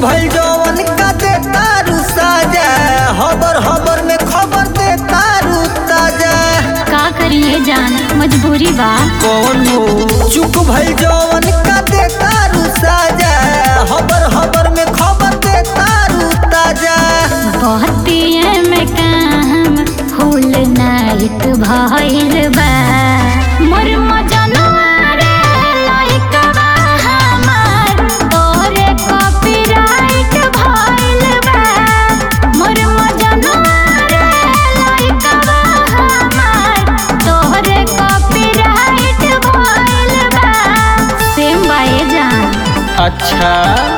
भइल जवन का दे तारू साजा हबर हबर में खबर दे तारू ताजा का करिए जान मजबूरी बा कौन हो चुप भइल जवन का दे तारू साजा हबर हबर में खबर दे तारू ताजा बहतिए में काम फूल नाइट भइल बा मोर मजनुआ रे लइकवा हमार तोरे कॉपीराइट भइल बा मोर मजनुआ रे लइकवा हमार तोरे कॉपीराइट भइल बा सेम बाए जान अच्छा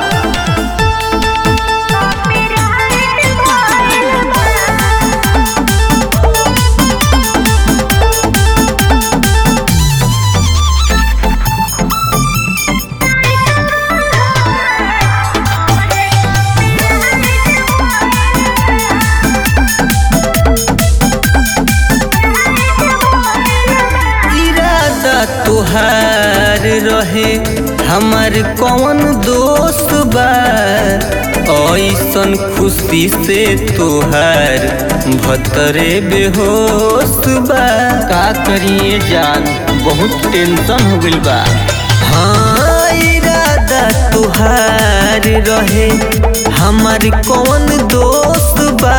इरादा तुहार रहे हमार कौन दोस्त बा ऐसन खुशी से तुहार भतरे बेहोश बा का करिए जान बहुत टेंशन हो गइल बा हाँ इरादा तुहार रहे हमार कौन दोस्त बा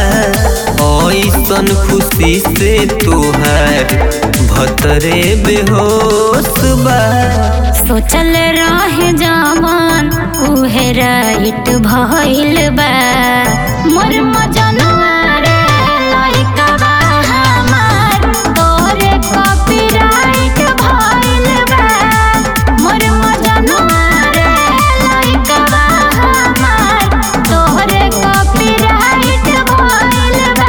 ऐसन खुशी से तुहार भतरे बेहोश बा सोचल रहे जवान उहे राइट भइल बा मोर मजनुआ रे लइकवा हमार तोरे कॉपीराइट भइल बा मोर मजनुआ रे लइकवा हमार तोरे कॉपीराइट भइल बा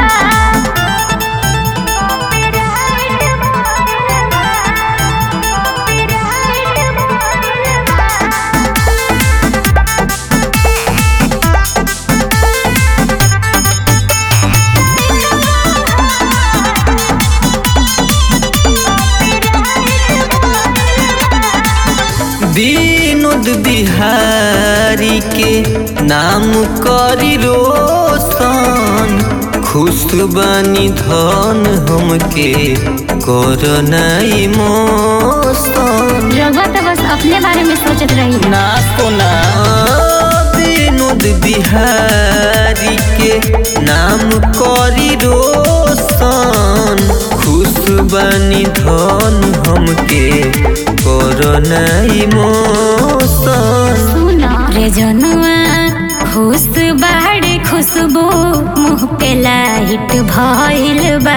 विनोद बिहारी के नाम करी रोशन खुश बानी धन हमके कोरोना इमोशन रघुआ तो बस अपने बारे में सोचत रही ना कोना विनोद बिहारी के नाम करी रोशन खुश बानी धन हमके कोरोना इमोशन सुना रे जनुआ खुश बाड़े खुशबू मुँह पे लाइट भइल बा